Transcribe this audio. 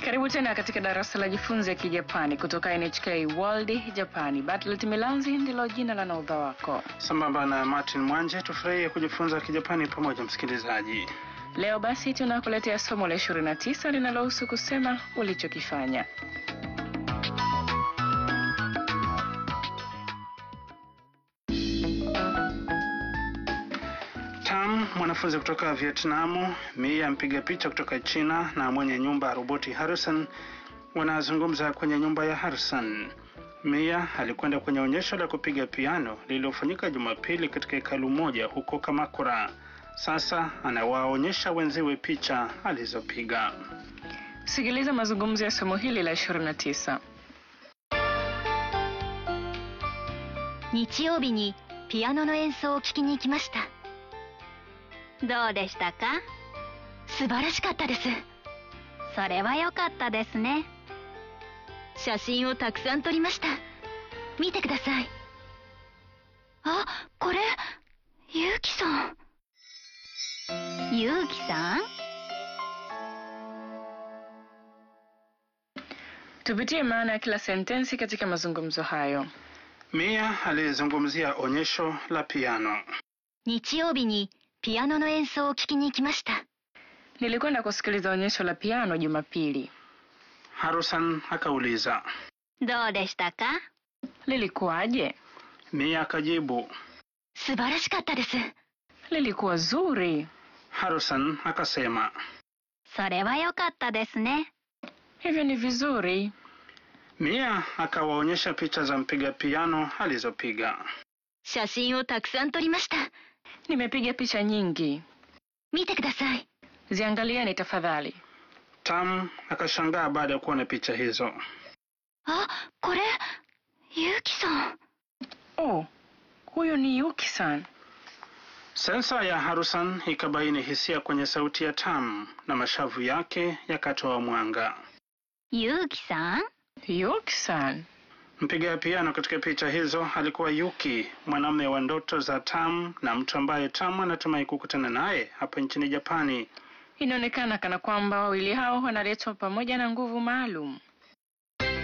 Karibu tena katika darasa la jifunze Kijapani kutoka NHK World Japani. Bartlett Milanzi ndilo jina la naudha wako. Sambamba na Martin Mwanje, tufurahie kujifunza Kijapani pamoja, msikilizaji. Leo basi tunakuletea somo la 29 linalohusu kusema ulichokifanya. Tam, mwanafunzi kutoka Vietnamu, Mia mpiga picha kutoka China na mwenye nyumba roboti Harrison wanazungumza kwenye nyumba ya Harrison. Mia alikwenda kwenye onyesho la kupiga piano lililofanyika Jumapili katika hekalu moja huko Kamakura. Sasa anawaonyesha wenziwe picha alizopiga. Sikiliza mazungumzo ya somo hili la 29. 日曜日にピアノの演奏を聴きに行きましたどうでしたか素晴らしかったですそれは良かったですね写真をたくさん撮りました見てくださいあこれゆうきさんゆうきさん Tupitie maana ya kila sentensi katika mazungumzo hayo. Mia alizungumzia onyesho la piano. 日曜日にピアノの演奏を聴きに行きました Nilikwenda kusikiliza onyesho la piano Jumapili. Harrison akauliza. どうでしたか Lilikuwaje? Mia akajibu. 素晴らしかったです Lilikuwa zuri. Harrison akasema. それは良かったですね Hivyo ni vizuri. Mia akawaonyesha picha za mpiga piano alizopiga. 写真をたくさん撮りました Nimepiga picha nyingi. 見てください Ziangalieni tafadhali. Tam akashangaa baada ya kuona picha hizo. あこれゆうきさん Oh, huyu ni Yuki-san. Sensa ya Harrison ikabaini hisia kwenye sauti ya Tam na mashavu yake yakatoa mwanga. ゆうきさん Yuki-san. Mpiga piano katika picha hizo alikuwa Yuki, mwanamume wa ndoto za Tam na mtu ambaye Tam anatumai kukutana naye hapa nchini Japani. Inaonekana kana kwamba wawili hao wanaletwa pamoja na nguvu maalum.